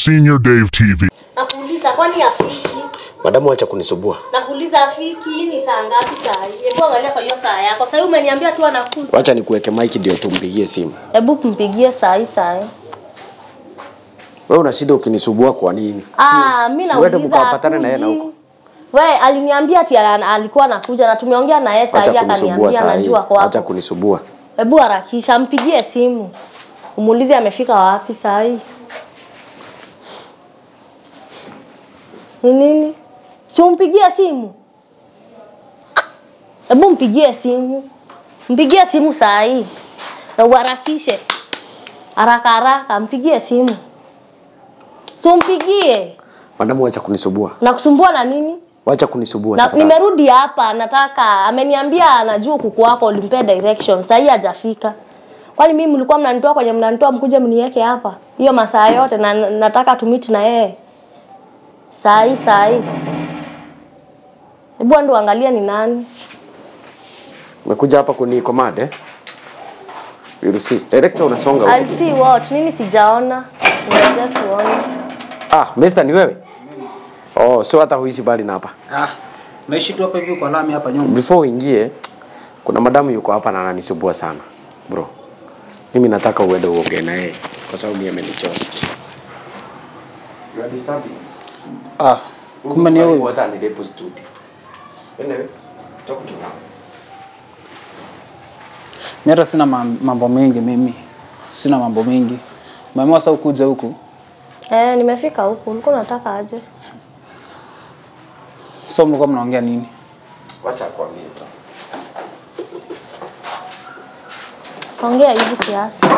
Senior Dave TV. Nakuuliza kwani afiki? Madamu, acha kunisubua. Nakuuliza afiki, hii ni saa ngapi saa hii? Hebu angalia kwa hiyo saa yako. Sasa umeniambia tu anakuja. Wacha nikuweke mic ndio tumpigie simu. Hebu kumpigie saa hii saa hii. Wewe una shida ukinisubua kwa nini? Ah, mimi si uende nauliza. mkawapatane na yeye na hakuji. huko. We, aliniambia ati ala- alikuwa anakuja na tumeongea na yeye saa Acha hii kunisubua akaniambia saa hii. anajua kwa Acha hapo. kunisubua. Hebu harakisha, mpigie simu. Umuulize amefika wapi saa hii. Ni nini? Si umpigie simu. Hebu mpigie simu. Mpigie simu saa hii. Na uharakishe. Haraka haraka mpigie simu. Si umpigie. Madamu, acha kunisubua. Nakusumbua na nini? Wacha kunisubua. Na, tafadhali. nimerudi hapa nataka ameniambia anajua kuku wako ulimpea direction sasa hii hajafika kwani mimi mlikuwa mnanitoa kwenye mnanitoa mkuje mniweke hapa hiyo masaa yote na na- nataka tumiti na yeye saa hii saa hii hebu ndo angalia ni nani Umekuja hapa kuni command eh? You see. Director unasonga huko. I'll see what nini sijaona ngoja kuona Ah, Mister ni wewe? Oh, so hata huishi bali na hapa. Ah, naishi tu hapa hivi kwa lami hapa nyumba. Before uingie, kuna madamu yuko hapa na ananisumbua sana. Bro. Mimi nataka uende uongee na yeye kwa sababu mimi amenichosha. You are disturbing. Ah, kumbe ni huyu. Hata ni depo studio. Anyway, talk to her. Mimi hata sina mam- mambo mengi mimi. Sina mambo mengi. Umeamua sasa ukuje huku. eh nimefika huku ulikuwa unataka aje So mlikuwa mnaongea nini? Wacha akwambie. bro. songea hivi kiasi.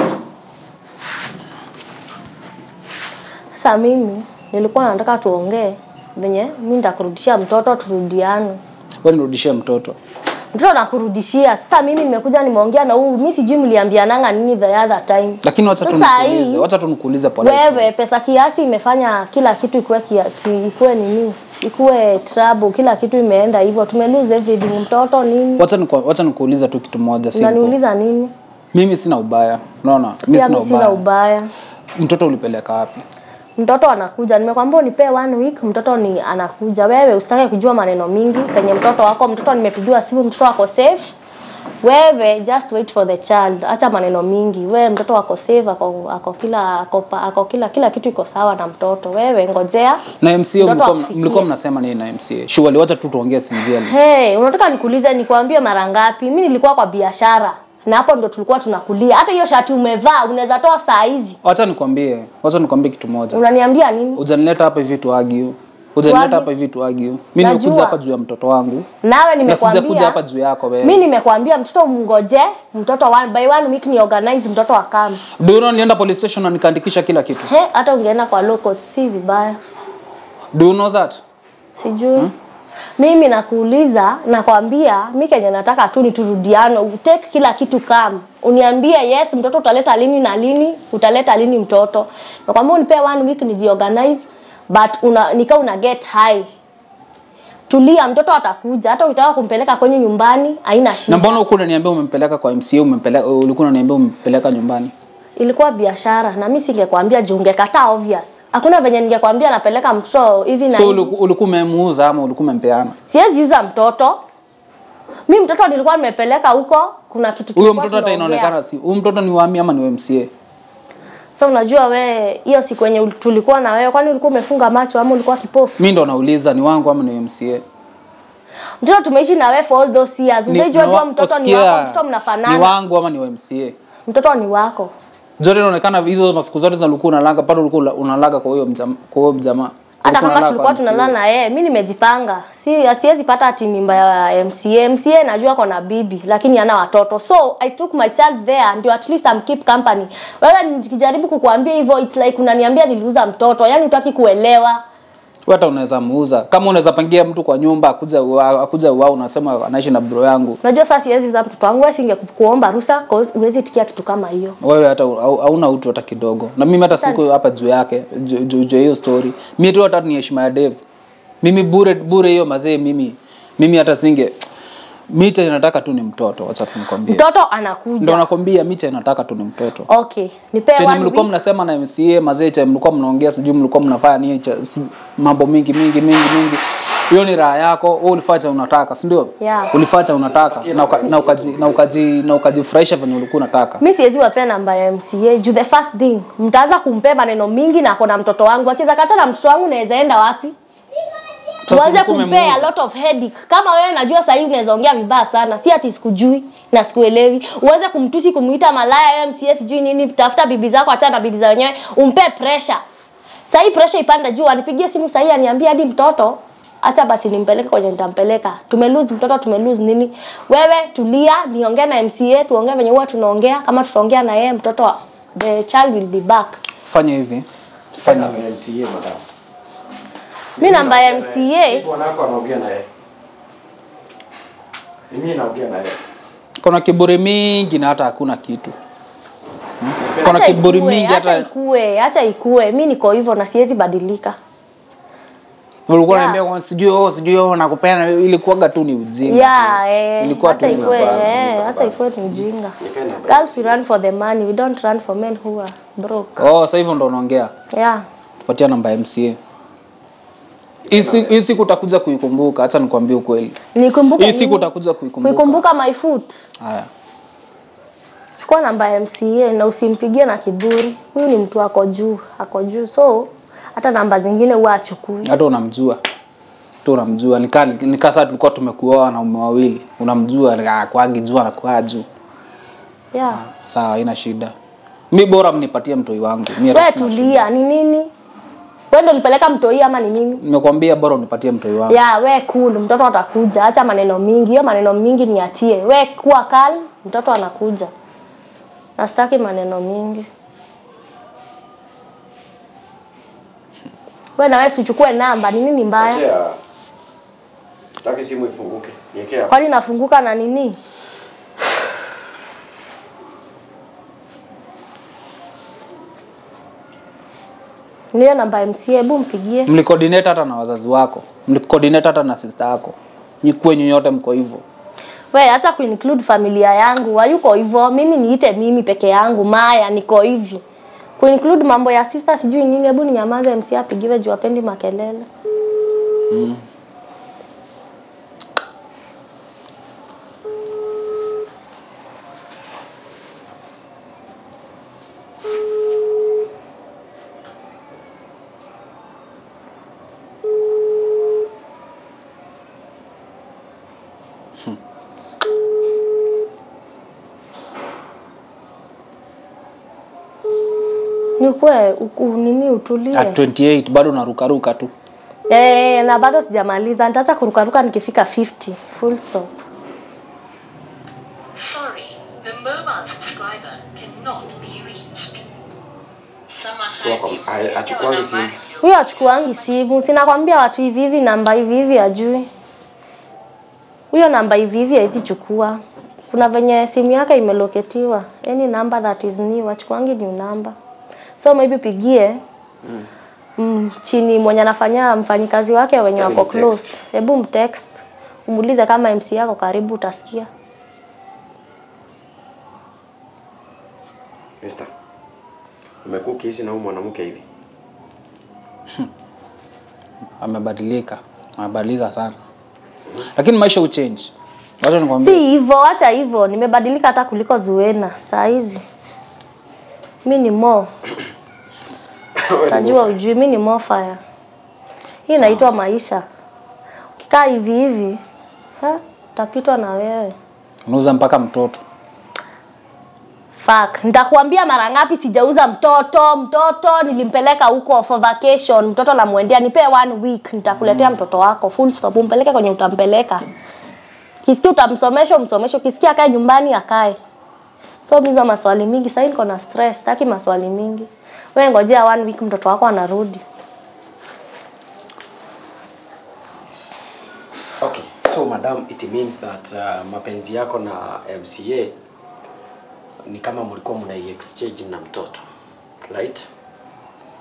Sasa mimi nilikuwa nataka tuongee venye mimi nitakurudishia mtoto turudiane. Wewe nirudishie mtoto. Mtoto nakurudishia. Sasa mimi nimekuja nimeongea na huyu, mimi sijui mliambiananga nini the other time. Lakini wacha tu Sasa nikuulize. hii- Wacha tu nikuulize pole. Wewe pesa kiasi imefanya kila kitu ikuwe kia, ki, ikuwe nini? Ikuwe trouble, kila kitu imeenda hivyo. Tume lose everything, mtoto nini? Wacha niku, wacha nikuuliza tu kitu moja simple. Unaniuliza nimi? Mimi sina ubaya. Unaona? Mimi Pia sina mimi sina ubaya. ubaya. Mtoto ulipeleka wapi? mtoto anakuja nimekwambia unipe one week mtoto ni anakuja wewe usitake kujua maneno mingi penye mtoto wako mtoto nimepigiwa simu mtoto wako safe wewe just wait for the child acha maneno mingi wewe mtoto wako safe ako, ako kila ako, pa- ako kila kila kitu iko sawa na mtoto wewe ngojea Na MCA Mtoto mlikuwa akufikie. mlikuwa mnasema nini na MCA? Shughuli wacha tu tuongee sinziani. hey, unataka nikuulize nikwambie mara ngapi mimi nilikuwa kwa biashara na hapo ndo tulikuwa tunakulia hata hiyo shati umevaa unaweza toa saa hizi Wacha nikwambie, wacha nikwambie kitu moja. unaniambia nini Hujanileta hapa hivi tu argue. Hujanileta Tuargue? hapa hivi tu argue. Mimi nimekuja Najua. hapa juu ya mtoto wangu. nawe Na sijakuja nimekwambia hapa juu yako wewe. mi nimekwambia mtoto mngoje mtoto one, by one week ni organize mtoto akam Do you know nilienda police station na nikaandikisha kila kitu. he hata ungeenda kwa low court si vibaya Do you know that? sijui mimi nakuuliza nakwambia mi kenye nataka tu ni turudiano take kila kitu kam uniambie yes mtoto utaleta lini na lini utaleta lini mtoto nakwambia unipe one week nijiorganize but una, nika una get high tulia mtoto atakuja hata ukitaka kumpeleka kwenye nyumbani haina shida Na mbona huku unaniambia umempeleka kwa MCA, umempeleka ulikuwa unaniambia umempeleka nyumbani? ilikuwa biashara na mi singekwambia juu ungekataa obvious hakuna venye ningekwambia napeleka mtoto hivi na So hivi. uliku- ulikuwa umemuuza ama ulikuwa umempeana? siwezi uza mtoto mi mtoto nilikuwa nimepeleka huko kuna kitu Huyo tulikuwa mtoto hata tunaongea. inaonekana si huyo mtoto ni wami ama ni wa MCA? sasa unajua we hiyo siku yenye ul- tulikuwa na wewe kwani ulikuwa umefunga macho ama ulikuwa kipofu Mimi ndo nauliza ni wangu ama ni wa MCA? mtoto tumeishi na wewe for all those years Ni- unajua ni wa- jua mtoto ni usikia, wako mtoto Ni mnafanana wangu ama ni wa MCA? mtoto ni wako Zote inaonekana hizo masiku zote zilikuwa unalaga bado ulikuwa unalaga kwa huyo mjama, kwa huyo mjamaa. hata Ulikuwa kama unalaga tulikuwa kwa MCA. tunalala na yeye mi nimejipanga si siwezi pata ati mimba ya MCA MCA najua kona bibi lakini hana watoto so I took my child there ndio at least I'm keep company wewe nikijaribu kukuambia hivyo it's like unaniambia niliuza mtoto yani utaki kuelewa Wewe hata unaweza muuza. Kama unaweza pangia mtu kwa nyumba akuja ua- akuja wao unasema anaishi na bro yangu. unajua sasa siwezi uza mtoto wangu wewe singekuomba ruhusa cause huwezi tikia kitu kama hiyo Wewe hata hau- hauna utu hata kidogo. Na mimi hata siku hapa juu yake juu juu juu ya hiyo story. Mimi tu hata ni heshima ya Dave. Mimi bure bure hiyo mazee mimi. Mimi hata singe Micha inataka tu ni mtoto, wacha tu nikwambie. mtoto Ndio anakuja nakwambia Micha inataka tu ni mtoto. okay nipe Chenye one mlikuwa week. mnasema na MCA mazee, chenye mlikuwa mnaongea, sijui mlikuwa mnafanya nini, cha- si- mambo mingi mingi mingi mingi. Hiyo ni raha yako, wewe ulifanya cha unataka, si ndio? Yeah. Ulifanya cha unataka na uka- na ukaji na ukaji na ukajifurahisha venye ulikuwa unataka. mi siwezi wapea namba ya mca juu the first thing mtaanza kumpea maneno mingi na akona mtoto wangu akiza kata na mtoto wangu naweza enda wapi Sasa uanze ulikuwa kumpea a umemuuza. lot of headache kama wewe najua sahii unaweza ongea vibaya sana si ati sikujui na sikuelewi uanze kumtusi kumuita malaya wewe mca sijui nini tafuta bibi zako achana na bibi za wenyewe umpe pressure sahii pressure ipanda juu anipigie simu sahii aniambia hadi mtoto acha basi nimpeleke kwenye nitampeleka tumelose mtoto tumelose nini wewe tulia niongee na mca tuongee venye huwa tunaongea kama tutaongea na yeye mtoto the child will be back Fanya hivi. Fanya hivi. MCA madam. mi namba ya mca Bwana wako anaongea na yeye. Mimi naongea na yeye. Kuna kiburi mingi na hata hakuna kitu. Hmm? Kuna Acha kiburi ikue, mingi acha hata ikue, acha ikue. Mi niko hivyo na siwezi badilika. ulikuwa Yeah. unaniambia kwa sijui oh sijui oh nakupenda ilikuwaga tu ni ujinga. Yeah, eh, Ilikuwa tu acha ni ikue, nafasi, eh, acha ikue ni ujinga. Nipe namba. Girls we run for the money, we don't run for men who are broke. Oh, sasa hivyo ndo unaongea. Yeah. Tupatia namba ya MCA. Hii si- hii siku utakuja kuikumbuka, acha nikwambie ukweli. Nikumbuke Hii siku nini? utakuja kuikumbuka. kuikumbuka my foot. Haya. Chukua namba ya MCA na usimpigie na kiburi. Huyu ni mtu ako juu, ako juu. So hata namba zingine huwa achukui. Hata unamjua. Tu unamjua. Nikaa nikaa sasa tulikuwa tumekuoa wanaume wawili. Unamjua kwagi juu anakuwa juu. Yeah. Sawa, haina shida. Mi bora mnipatie mtoi wangu. Mi hata Wewe sina shida. tulia, ni nini? Wewe ndio ulipeleka mtoi ama ni nini? Nimekwambia bora unipatie mtoi wangu. ya we cool mtoto atakuja acha maneno mingi hiyo maneno mingi niatie we kuwa kali mtoto anakuja nastaki maneno mingi we na wewe sichukue namba ni nini mbaya Achia. Taki simu ifunguke. Niwekea. kwani nafunguka na nini niyo namba ya mca hebu mpigie Mlicoordinate hata na wazazi wako. Mlicoordinate hata na sister yako. Nyi kwenyu nyote mko hivyo. we acha kuinclude familia yangu hayuko hivyo mimi niite mimi peke yangu maya niko hivi kuinclude mambo ya sister sijui nini hebu ninyamaze mc apigiwe juu apendi makelele nikwe uku, nini utulie At 28 bado unarukaruka tu. Eh, na bado sijamaliza nitaacha kurukaruka nikifika 50 full stop Sorry, the mobile subscriber cannot be reached. Someone So, has kwa- used a- your achukuangi number simu. as your huyo achukuangi simu sinakwambia watu hivi hivi namba hivi hivi ajui huyo namba hivi hivi haizi chukua kuna venye simu yake imeloketiwa any number that is new achukuangi new number so maybe pigie mm, chini mwenye anafanya mfanyikazi wake wenye Tell wako him close hebu mtext umuulize kama mc yako karibu utasikia Mister. Umekuwa ukiishi na huyu mwanamke hivi? Amebadilika. Amebadilika sana. Lakini maisha uchange. Wacha si nikwambie. hivyo acha hivyo nimebadilika hata kuliko zuena saa hizi mi ni mo tajua ujui mi ni mo fire hii inaitwa maisha ukikaa hivi hivi ha, utapitwa na wewe Unauza mpaka mtoto. Fuck. Nitakuambia mara ngapi sijauza mtoto. Mtoto nilimpeleka huko for vacation. Mtoto namwendea nipe one week nitakuletea mtoto wako. Full stop. Umpeleke kwenye utampeleka. Kisikia utamsomesha umsomeshe. Ukisikia akae nyumbani akae. So hizo maswali mingi. Sasa niko na stress. Sitaki maswali mingi. Wewe ngojea one week mtoto wako anarudi. Okay. So madam, it means that uh, mapenzi yako na MCA ni kama mlikuwa mna exchange na mtoto. Right?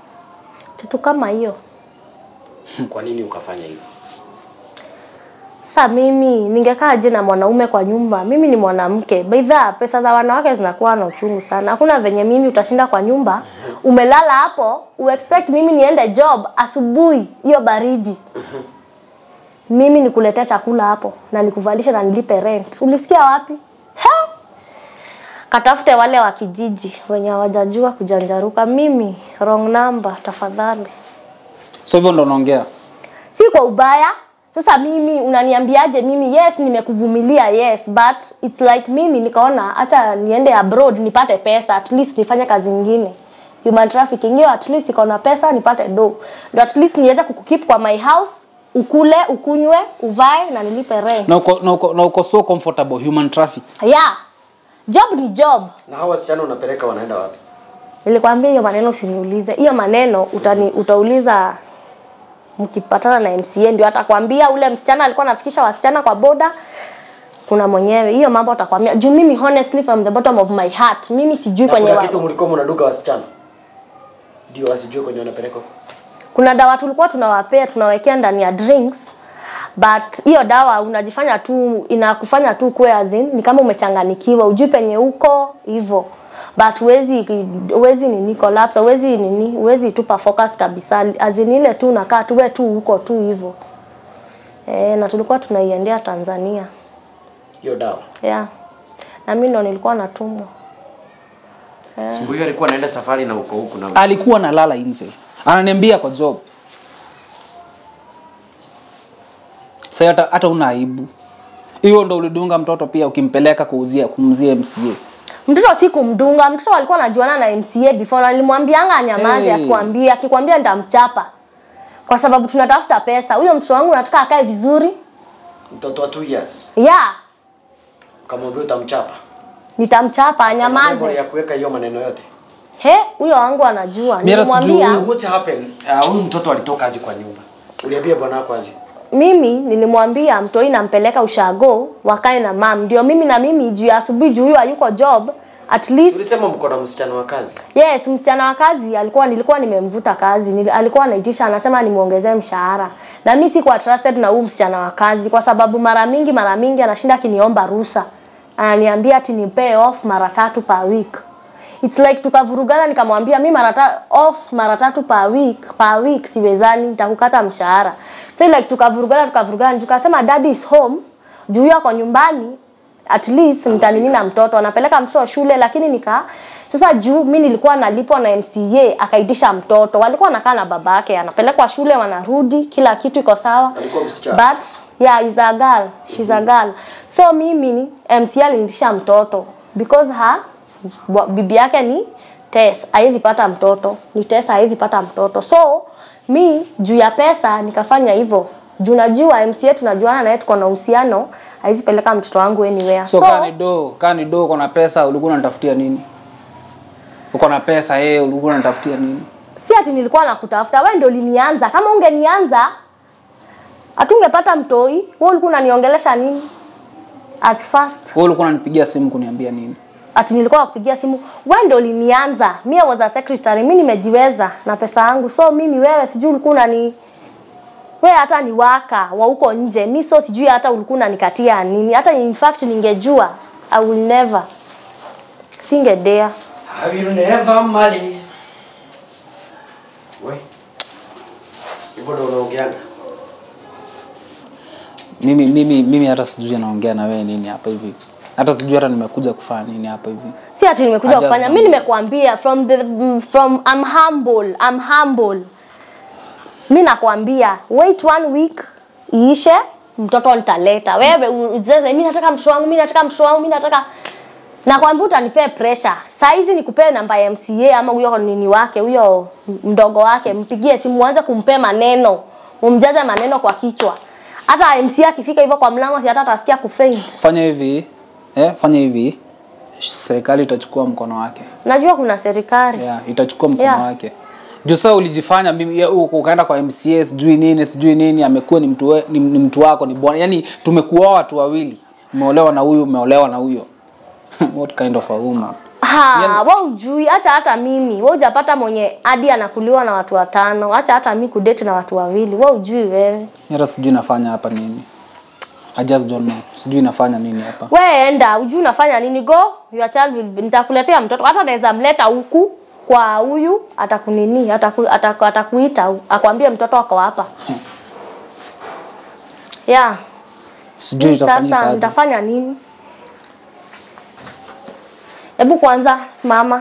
Kitu kama hiyo. Kwa nini ukafanya hivyo? Sasa mimi ningekaa je na mwanaume kwa nyumba? Mimi ni mwanamke. Baidha, pesa za wanawake zinakuwa na uchungu sana. Hakuna venye mimi utashinda kwa nyumba, umelala hapo, uexpect mimi niende job asubuhi hiyo baridi. Mimi nikuletea chakula hapo na nikuvalisha na nilipe rent. Ulisikia wapi? He? Katafute wale wa kijiji wenye hawajajua kujanjaruka. Mimi wrong number tafadhali. so hivyo ndo unaongea si kwa ubaya sasa mimi unaniambiaje mimi yes nimekuvumilia yes but it's like mimi nikaona hata niende abroad nipate pesa at least nifanye kazi nyingine human trafficking hiyo at least ikaona pesa nipate do ndo at least niweze kukukeep kwa my house ukule ukunywe uvae na nilipe rent na uko, na uko, na uko so comfortable human traffic yeah job ni job Na hao wasichana unapeleka wanaenda wapi? nilikwambia hiyo maneno usiniulize hiyo maneno utani, utauliza mkipatana na MCA ndio atakwambia ule msichana alikuwa anafikisha wasichana kwa boda kuna mwenyewe hiyo mambo atakwambia juu mimi honestly from the bottom of my heart mimi sijui Na kwenye kuna wa, kitu mlikuwa mnaduka wasichana. Ndio wasijue kwenye wanapeleka. kuna dawa tulikuwa tunawapea tunawekea ndani ya drinks but hiyo dawa unajifanya tu inakufanya tu kuwe as in, ni kama umechanganikiwa ujui penye uko hivyo but huwezi huwezi nini collapse huwezi nini huwezi tupa focus kabisa as in ile tu unakaa tu we tu huko tu hivyo eh na tulikuwa tunaiendea Tanzania Hiyo dawa. yeah na mimi ndo nilikuwa natumwa Huyo alikuwa anaenda safari na uko huku na alikuwa analala nje ananiambia kwa job sasa hata hata una aibu hiyo ndo ulidunga mtoto pia ukimpeleka kuuzia kumzia MCA mtoto si kumdunga mtoto alikuwa anajuana na MCA before na nilimwambianga anyamaze Hey. asikwambie akikwambia nitamchapa kwa sababu tunatafuta pesa huyo mtoto wangu nataka akae vizuri mtoto wa 2 years. yeah Kamwambia utamchapa. nitamchapa Level anyamaze ya kuweka hiyo maneno yote. he huyo wangu anajua Mimi hata sijui nilimwambia What happened? Uh, huyu mtoto alitoka aje kwa nyumba? Uliambia bwana wako aje? mimi nilimwambia mtoi nampeleka ushago wakae na mam ndio mimi na mimi juu ya asubuhi juu huyo hayuko job at least Ulisema mko na msichana wa kazi. Yes, msichana wa kazi alikuwa nilikuwa nimemvuta kazi. Nil, alikuwa anaitisha anasema nimuongezee mshahara. Na mimi sikuwa trusted na huyu msichana wa kazi kwa sababu mara mingi mara mingi anashinda akiniomba ruhusa. Ananiambia ati ni pay off mara tatu per week. It's like tukavurugana nikamwambia mimi mara ta- off mara tatu per week, per week siwezani nitakukata mshahara. So like tukavurugana tukavurugana tukasema daddy is home. Juu yako nyumbani at least nitanini na mtoto anapeleka mtoto shule lakini nika sasa juu mi nilikuwa nalipwa na MCA akaitisha mtoto walikuwa wanakaa na babake anapelekwa shule wanarudi kila kitu iko sawa Alikuwa msichana. but yeah is a girl she's a girl so mimi ni MCA alinitisha mtoto because ha wa- bibi yake ni Tess haiwezi pata mtoto ni Tess haiwezi pata mtoto so mi juu ya pesa nikafanya hivyo juu najua MCA tunajuana naye tuko na uhusiano haiwezi peleka mtoto wangu anywhere so, kani do kani do uko na pesa ulikuwa unatafutia nini uko na pesa yeye ulikuwa unatafutia nini si ati nilikuwa nakutafuta wewe ndio ulinianza kama ungenianza hatungepata mtoi wewe ulikuwa unaniongelesha nini at first wewe ulikuwa unanipigia simu kuniambia nini ati nilikuwa nakupigia simu wewe ndio ulinianza mimi was a secretary mimi nimejiweza na pesa yangu so mimi wewe sijui ulikuwa unani wewe hata ni waka wa huko nje mi so sijui hata ulikuwa unanikatia nini hata in fact ningejua i will never singedea I will never marry. We. Hivyo ndio unaongeaga. mimi mimi mimi hata sijui anaongea na wewe nini hapa hivi hata sijui hata nimekuja kufanya nini hapa hivi si ati nimekuja Ajabu. kufanya mi nimekuambia from the mm, from I'm humble I'm humble mi nakwambia wait one week iishe mtoto nitaleta wewe u- uzeze mi nataka mtoto wangu mi nataka mtoto wangu mi nataka nakwambia utanipee pressure saa hizi nikupee namba ya MCA ama huyo nini wake huyo mdogo wake mpigie simu uanze kumpea maneno umjaze maneno kwa kichwa hata MCA akifika hivyo kwa mlango si hata atasikia kufaint fanya hivi eh, fanya hivi serikali itachukua mkono wake najua kuna serikali yeah, itachukua mkono Yeah. wake juu sasa ulijifanya mimi- ya, uko- ukaenda kwa MCA sijui nini sijui nini amekuwa ni mtu, we- ni, ni mtu wako ni bwana yani tumekuoa watu wawili umeolewa na huyu umeolewa na huyo what kind of a woman Ha, wewe ujui acha hata mimi. Wewe hujapata mwenye hadi anakuliwa na watu watano. Acha hata mimi kudate na watu wawili. Wewe ujui wewe. Mimi hata sijui nafanya hapa nini I just don't know. Sijui nafanya nini hapa. we enda ujui unafanya nini go your child will be, nitakuletea mtoto hata naweza mleta huku kwa huyu atakunini ataku, ataku, atakuita hu- akwambie mtoto wako hapa yeah Sijui Mimi itafanyika sasa aje. nitafanya nini hebu kwanza simama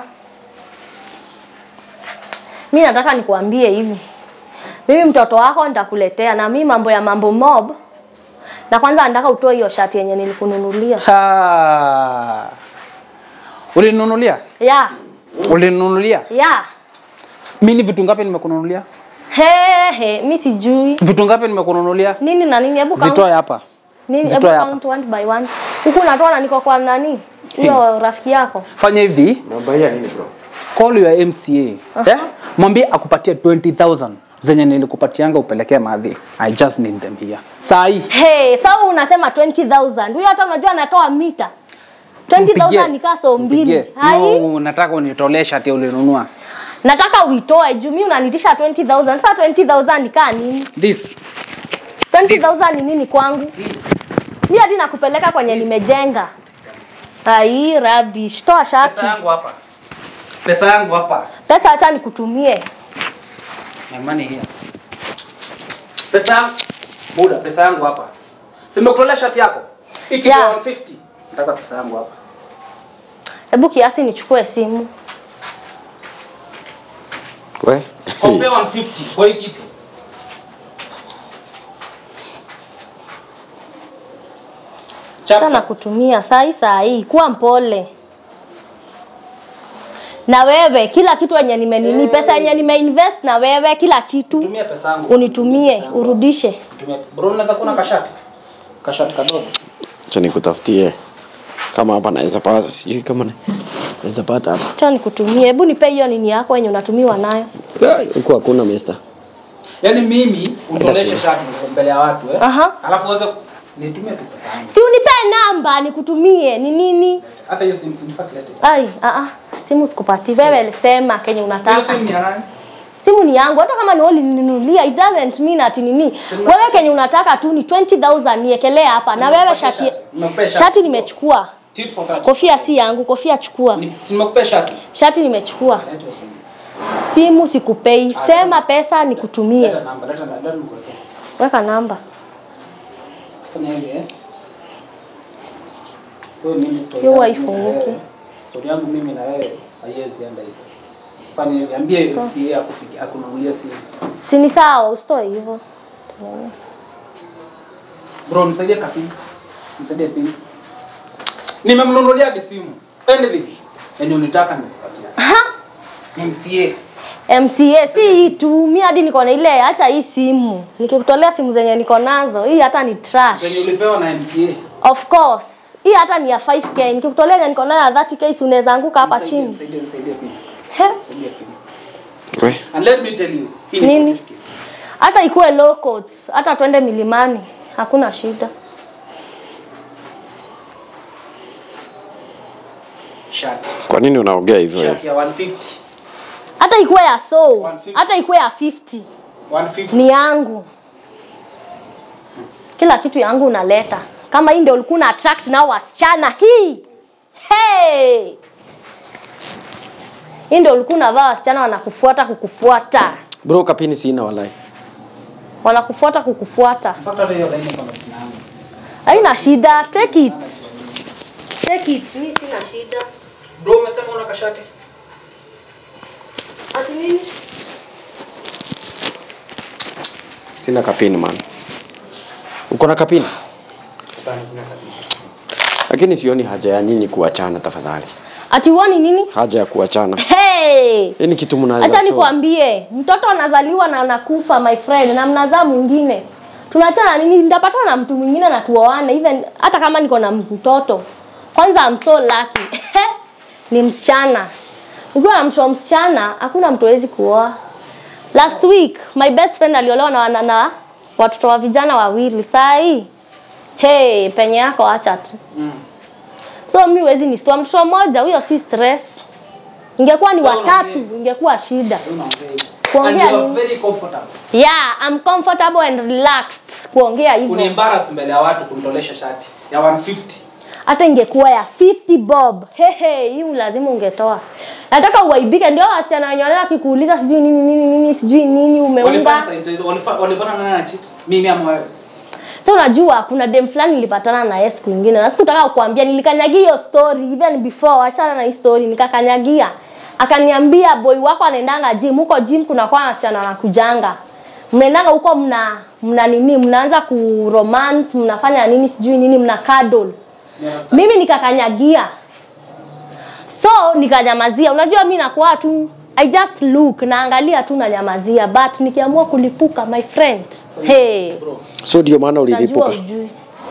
mi nataka nikuambie hivi mimi mtoto wako nitakuletea na mi mambo ya mambo mob na kwanza nataka utoe hiyo shati yenye nilikununulia Ha. Ulininunulia? ya Ulininunulia? ya Mimi vitu ngapi nimekununulia? he he mi sijui Vitu ngapi nimekununulia? nini na nini hebu count. Zitoe hapa. nini hebu zitoe hapa. count one by one huku natoa na niko kwa nani hiyo rafiki yako Fanya hivi, Unabaia nini bro? call your MCA. Eh? Mwambie akupatie 20000 zenye nilikupatianga upelekee madhi. I just need them here. Sai. Hey, sawa unasema 20000 huyo hata unajua anatoa mita 20000 ni kaso mbili hai No, nataka unitolee shati ulinunua. nataka uitoe juu mimi unanitisha 20000 sasa 20000 ni kaa nini This. 20000 ni nini kwangu mimi hadi nakupeleka kwenye nimejenga hai rubbish toa shati Pesa yangu hapa. Pesa yangu hapa. pesa acha nikutumie My money here. Pesa yangu. Buda, pesa yangu hapa. Si nimekutolea shati yako? Iki Yeah. yeah. 150. Nataka pesa yangu hapa. hebu kiasi nichukue simu We. Kompea 150 kwa hii kitu. Chap, sana chap. kutumia sai sai kuwa mpole na wewe kila kitu yenye nimenini pesa yenye nimeinvest na wewe kila kitu Tumia pesa yangu. unitumie urudishe Tumia. Bro, unaweza kuwa na kashati? Kashati kadogo. Acha nikutafutie kama hapa naweza pata, sijui kama na- naweza pata hapa. cha nikutumie hebu nipe hiyo nini yako yenye unatumiwa nayo Ai, Huku hakuna mister. Yaani mimi unitoleshe shida. shati mbele ya watu eh. Aha. Alafu uweze nitumie tu pesa yangu. si unipe namba nikutumie ni nini Hata hiyo simu in fact let us. ai a a simu sikupati wewe sema kenye Hiyo unataka simu ni ya nani? simu ni yangu hata kama ni wewe ulininunulia it doesn't mean ati nini Simu- wewe kenye unataka tu ni 20000 niekelee hapa na wewe Nimekupea shati shati. Nimekupea shati. shati nimechukua Tit for tat. kofia si yangu kofia chukua Ni- si nimekupea shati. shati nimechukua Leta hiyo simu. simu sikupei sema pesa nikutumie Leta namba, leta namba, leta nikuwekee. weka namba Fanya hivi eh. Wewe mimi story Hiyo yangu haifunguki. mimi na wewe- Story yangu mimi na wewe haiwezi enda hivyo. Fanya hivi, ambie MCA akupigie akununulie simu. si ni sawa usitoe hivyo Bro, nisaidie kapini. Nisaidie pini. Nimemnunulia hadi simu. Anything. Yenye unitaka nikupatia. Ha! MCA. MCA si hii tu mi hadi niko na ile acha hii simu nikikutolea simu zenye niko nazo hii hata ni trash Zenye ulipewa na MCA. of course hii hata ni ya 5k nikikutolea yenye niko nayo ya 30k si unaweza anguka hapa Nisaidie, chini Nisaidie, nisaidie pini. He? Nisaidie pini. We. And let me tell you, hii ni Nini? police case. hata ikuwe low coats hata twende milimani hakuna shida Shati. Kwa nini unaongea hivyo? wewe? Shati ya 150. hata ikuwe ya so 150. hata ikuwe ya 50 150. ni yangu kila kitu yangu unaleta kama hii ndio ulikuwa una attract nao wasichana hii hey! hii ndio ulikuwa unavaa wasichana wanakufuata kukufuata Bro, kapini sina walai. wanakufuata kukufuata In fact, hata hiyo line iko na jina yangu. haina shida take it take it mi sina shida Bro, umesema una kashati? ati nini Sina kapini man. Uko na kapini? Hapana, sina kapini. Lakini sioni haja ya nyinyi kuachana tafadhali. ati uoni nini Haja ya kuachana. hey! Hii ni kitu mnaweza Acha solve. nikwambie, mtoto anazaliwa na anakufa my friend, na mnazaa mwingine. Tunaachana nini? Nitapatana na mtu mwingine na tuoane, even hata kama niko na mtoto. Kwanza I'm so lucky. ni msichana. Ukiwa na mtoto msichana, hakuna mtu hawezi kuoa. Last week my best friend aliolewa na wana na watoto wa vijana wawili. Saa hii hey, penye yako acha tu. Mm. So mi huwezi nisitoa mtoto mmoja, huyo si stress. Ingekuwa ni So, watatu, unaongea- ingekuwa shida. Unaongea hivyo. Kuongea And you are nini? very comfortable. Yeah, I'm comfortable and relaxed. kuongea hivyo Uniembarrass mbele ya watu kunitolesha shati ya 150. hata ingekuwa ya 50 bob hehe hii lazima ungetoa nataka uaibike ndio wasichana wenye wanaenda kikuuliza sijui nini nini nini sijui nini umeunga Walifanya sign hizo, walifa- walipata nani na cheat? Mimi ama wewe? so unajua kuna dem fulani nilipatana na yeye siku nyingine na sikutaka kukuambia nilikanyagia hiyo story even before achana na hii story nikakanyagia akaniambia boy wako anaendanga gym huko gym kuna kwa wasichana wanakujanga mnaendanga huko mna mna nini mnaanza ku romance mnafanya nini sijui nini mna cuddle You understand? mimi nikakanyagia so nikanyamazia unajua mi nakuwa tu i just look naangalia tu nanyamazia but nikiamua kulipuka my friend hey, Bro, so ndio maana najua ulilipuka ujui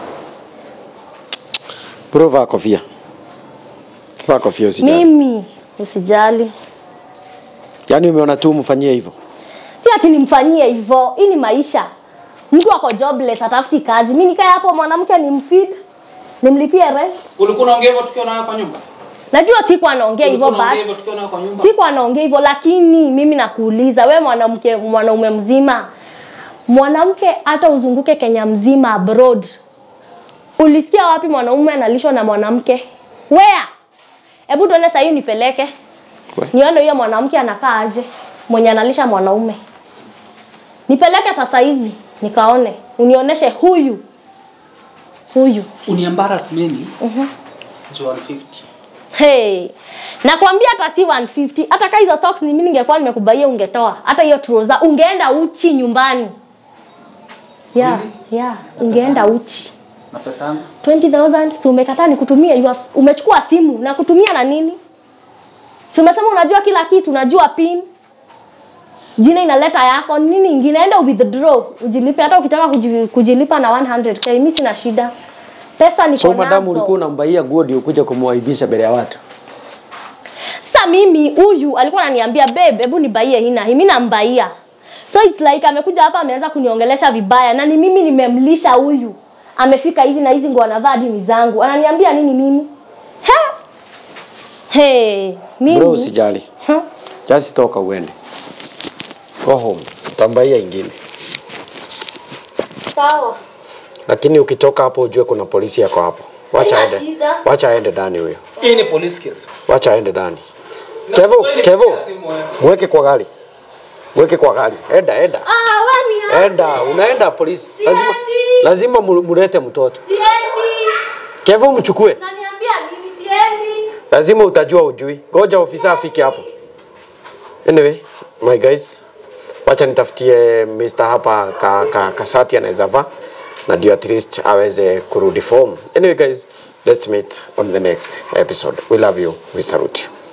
bro vaa kofia vaa kofia usijali mimi usijali yaani umeona tu mfanyie hivyo si ati nimfanyie hivyo hii ni maisha mtu ako jobless atafuti kazi mi nikae hapo mwanamke nimfeed nimlipie rent ulikuwa unaongea hivyo tukiwa nawe kwa nyumba? najua siku anaongea hivyo Ulikuwa unaongea hivyo but tukiwa nawe kwa nyumba? siku anaongea hivyo lakini mimi nakuuliza we mwanamke mwanaume mzima mwanamke hata uzunguke kenya mzima abroad ulisikia wapi mwanaume analishwa na mwanamke where hebu tuone sahii nipeleke We. nione huyo mwanamke anakaa aje mwenye analisha mwanaume nipeleke sasa hivi nikaone unionyeshe huyu huyu Uniembarrass mimi. Mhm. 150. Hey. Nakwambia hata si 150, hata kama hizo socks ni mimi ningekuwa nimekubaia ungetoa. Hata hiyo trouser ungeenda uchi nyumbani. Yeah, Really? yeah, ungeenda uchi. Na pesa yangu? 20,000 si umekataa nikutumie, you have- umechukua simu na kutumia na nini? Si umesema unajua kila kitu, unajua pin. Jina inaleta yako, nini ingine enda withdraw, ujilipe hata ukitaka kuji- kujilipa na 100k, mimi sina shida. Pesa niko so madamu nazo. ulikuwa unambaia nguo ndio kuja kumwaibisha mbele ya watu Sasa mimi huyu alikuwa ananiambia babe, hebu nibaie hii na hii. Mimi nambaia. So it's like amekuja hapa ameanza kuniongelesha vibaya na ni mimi nimemlisha huyu. Amefika hivi na hizi nguo anavaa hadi ni zangu. Ananiambia nini mimi? He? Hey, mimi. bro usijali Huh? just toka uende go home utambaia ingine Sawa. lakini ukitoka hapo ujue kuna polisi yako hapo wacha Haina aende shida. wacha aende ndani huyo Hii ni police case. wacha aende ndani Na kevo Kiswahili kevo pia simu wewe. mweke kwa gari mweke kwa gari enda enda Ah, wewe ni enda unaenda polisi lazima Siendi. lazima mu- mulete mtoto Siendi. kevo mchukue Naniambia nini siendi? lazima utajua ujui ngoja ofisa afike hapo anyway my guys wacha nitafutie Mr. hapa ka, ka, kasati anaweza vaa na ndio at least aweze kurudi form anyway guys let's meet on the next episode we love you we salute you